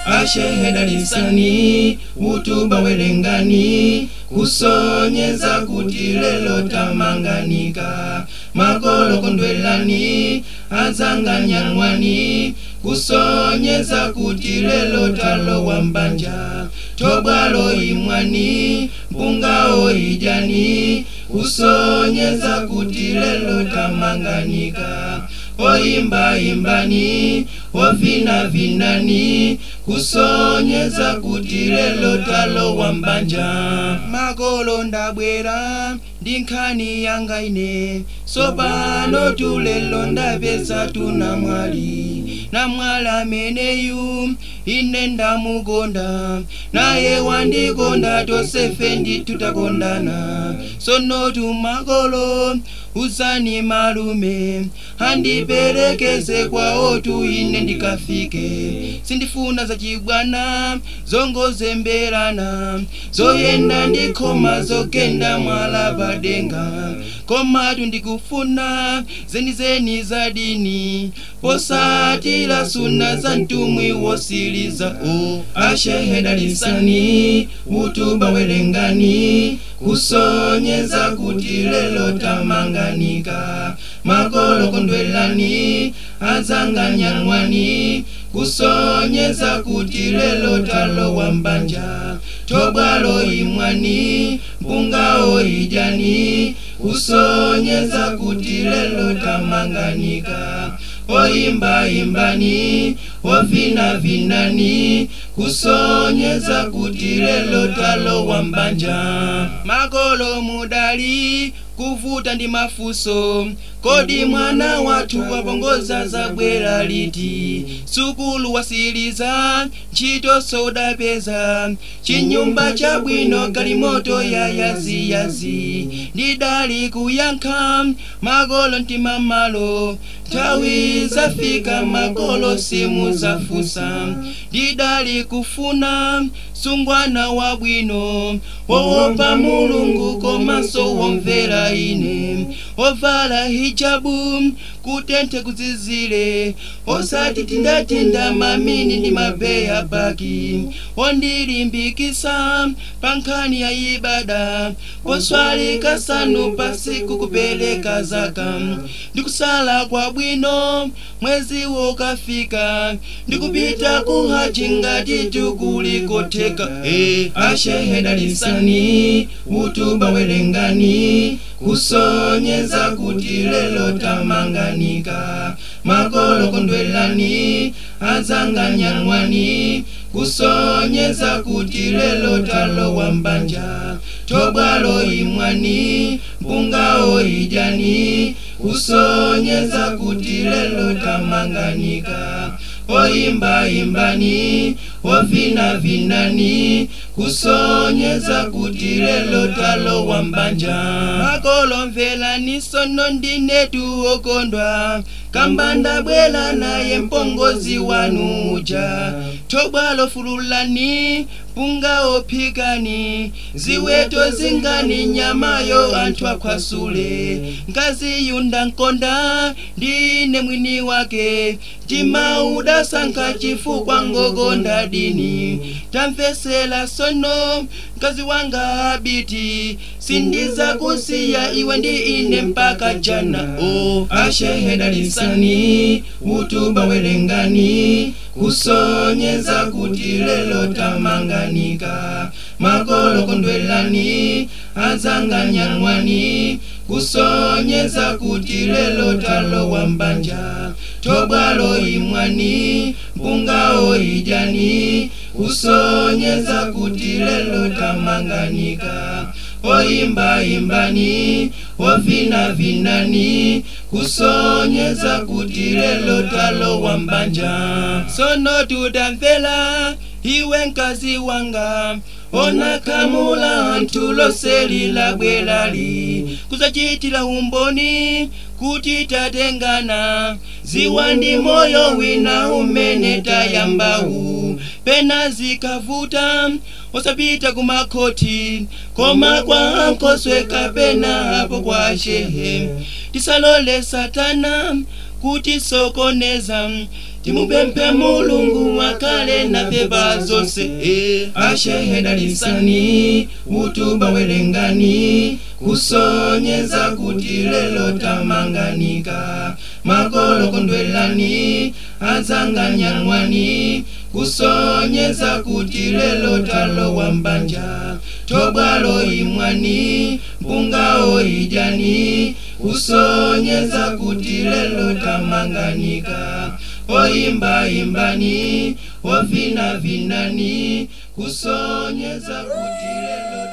asheheda lisani utuba welengani kusonyeza kuti lelo tamanganika makolo kondwelani azanganyang'wani kusonyeza kuti lelo talowa mbanja tobwalo imwani mpungawo ijani kusonyeza kuti lelo tamanganika oyimba imbani ovina vinani kusonyeza kuti lelo talowa mbanja makolo ndabwera ndi nkhani yanga ine sopano tulelo ndapeza tuna mwali na mwali ameneyu ine ndamukonda naye wandikonda tosefe nditutakondana sono tumakolo uzani malume handiperekeze kwawotu ine ndikafike sindifuna zachibwana zongozemberana zoyenda ndikhoma zogenda mwala padenga komatu ndikufuna zenizeni za dini posatira suna za mtumwi wosiliza o asheheda lisani utuba welengani kusonyeza kuti lelo tamanganika makolo kondwelani azanganyang'wani kusonyeza kuti lelo talowa mbanja tobwalo imwani mpungawo ijani kusonyeza kuti lelo tamanganika oyimba imbani ovina vinani kusonyeza kuti lelo talowa mbanja makolo mudali kuvuta ndi mafuso kodi mwana wathu wapongoza zabwera liti sukulu wasiliza ntchito sodapeza chinyumba chabwino kalimoto ya yaziyazi ndidali kuyankha makolo mtima malo nthawi zafika makolo simu zafusa ndidali kufuna sungwana wabwino wowopa mulungu komanso womvera ine ovala hijabu kutenthe kuzizire osati tindatinda mamini ndi mabeya baki ondilimbikisa pa nkhani ya ibada poswali kasanu pasiku kupeleka zaka ndikusala kwa bwino mwezi wokafika ndikupita kuhaji ngati tukulikotheka e asheheda lisani utuba welengani kusonyeza kuti lelo tamanganika makolo kondwelani azanganyang'wani kusonyeza kuti lelo talowa mbanja tobwalo imwani mpungawo ijani kusonyeza kuti lelo tamanganika oyimba imbani ovina vinani kusonyeza kuti lelo talowa mbanja makolo mvelani sono ndinetu okondwa kambanda bwela naye mpongozi wanu uja tobwalo fululani punga ophikani ziweto zingani nyamayo anthu akhwasule ngazi yunda nkonda ndine mwini wake timauda sankha chifukwa ngokonda dini tamvesera sono mkazi wanga abiti sindiza kusiya iwe ndi ine mpaka jana o asheheda lisani utuba welengani kusonyeza kuti lelo tamanganika makolo kondwelani azanganyang'wani kusonyeza kuti lelo talowa mbanja tobwalo imwani mpungawo ijani kusonyeza kuti lelo tamanganika oyimba imbani ovina vinani kusonyeza kuti lelo talowa mbanja sono tudamvera iwe mkazi wanga ona kamula anthu loselila bwerali kuzachitira umboni kuti tatengana ziwa ndi moyo wina umene tayambawu pena zikavuta osapita kumakhoti koma kwa nkoswe kapena apo kwa shehe tisalole satana kuti sokoneza timupemphe mulungu wakale nafe bazonse asheheda lisani utuba welengani kusonyeza kuti lelo tamanganika makolo kondwelani adzanganyang'wani kusonyeza kuti lelo talowa mbanja tobwalo imwani mpungawo ijani kusonyeza kuti lelo tamanganika oyimba imbani ovina vinani kusonyeza kuti lelo